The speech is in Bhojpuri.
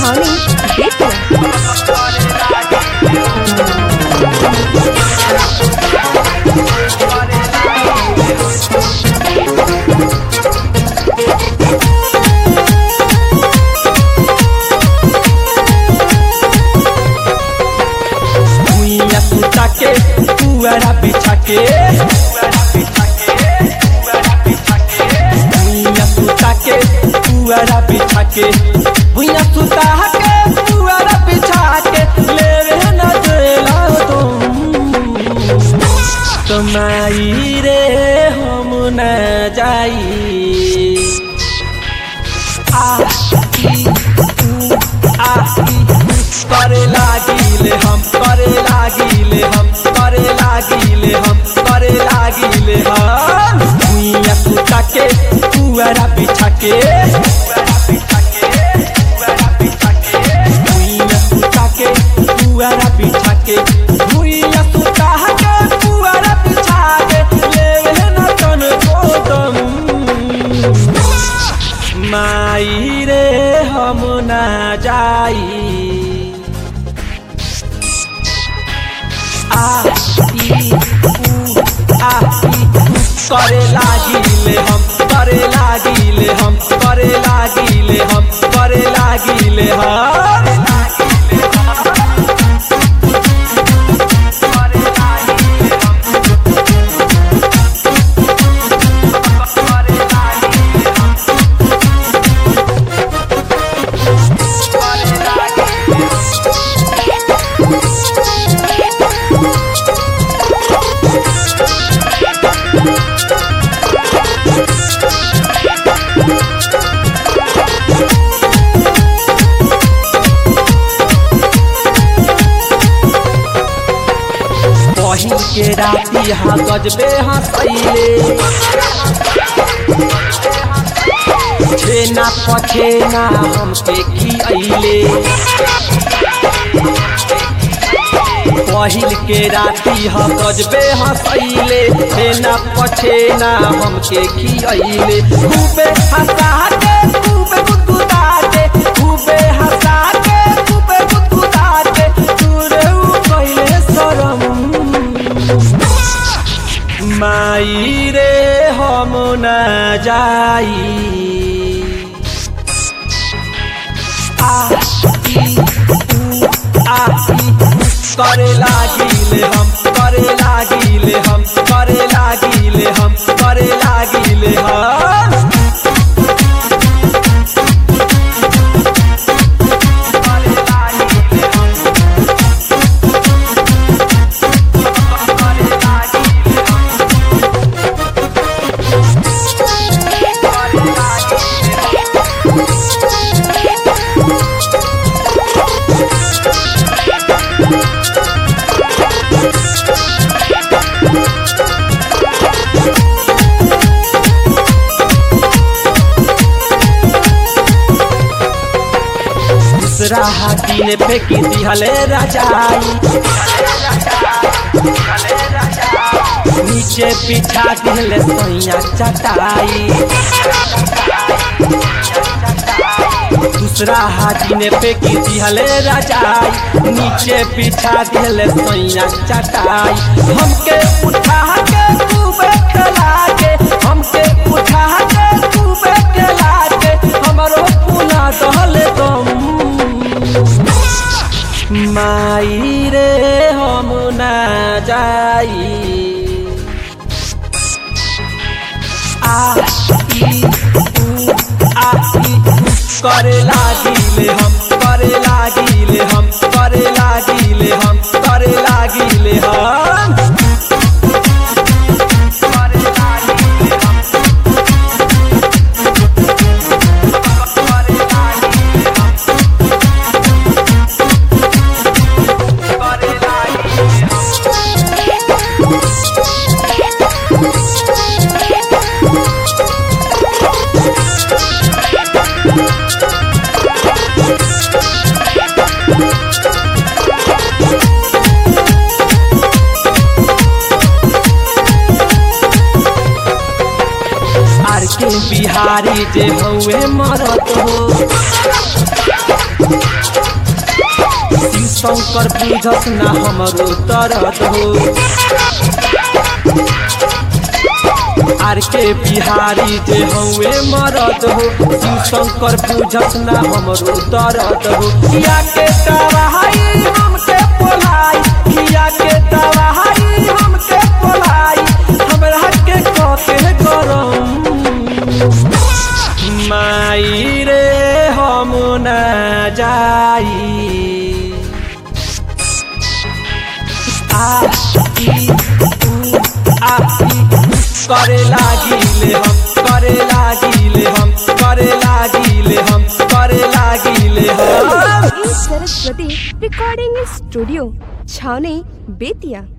Connie Bitler. भुइया सुता के पुअरा बिछा के भुइया सुता के पुअरा बिछा के भुइया सुता के पुअरा बिछा के ले रे न देला तुम तुम्हारी रे हम न जाई आ ई ऊ आ ई ऊ करे लागिले हम करे लागिले हम करे लागिले हम करे लागिले हम भुइया सुता के पुअरा बिछा के भुइया सुता के पुअरा बिछा के भुइया सुता के पुअरा बिछा के लेवे न तन को दम माई रे हम ना जाई आ ई ऊ आ ई ऊ करे लागिले हम करे लागिले हम करे लागिले हम करे लागिले हम पहिल के राती हाँ गजबे हंसैले छेना पछेना हमके खियैले पहिल के राती हाँ गजबे हंसैले छेना पछेना हमके खियैले खूबे हंसा के खूबे गुदगुदा के खूबे हंसा के खूबे गुदगुदा के तूरे उ कइले शरम माई रे हम न जाई आ ई ऊ आ ई ऊ करे लागिले हम करे लागिले हम करे लागिले हम करे लागिले हम दूसरा हाथी ने फेंकी दिहले रजाई नीचे बिछा दिहले सोइया चटाई दूसरा हाथी ने फेंकी दिहले रजाई नीचे बिछा दिहले सोइया चटाई हमके उठा के खूबे खेला के हमके उठा के खूबे खेला के हमरो पुना दहले दम माई रे हम ना जाई आ ई ऊ आ ई ऊ करे लागिले हम करे लागिले हम करे लागिले हम करे लागिले हम आर के बिहारी जे हउए मरत हो शिव शंकर बुझस ना हमरो तरत हो आर के बिहारी जे हउए मरद हो शिव शंकर बुझस ना हमरो तरत हो किया के दवाई हमके पोलाई किया के दवाई हमके पोलाई हमरा के कते गरम माई रे हम न जाई आ ई उ आ ई करे लागिले हम करे लागिले हम करे लागिले हम करे लागिले हम सरस्वती रिकॉर्डिंग स्टूडियो छावनी बेतिया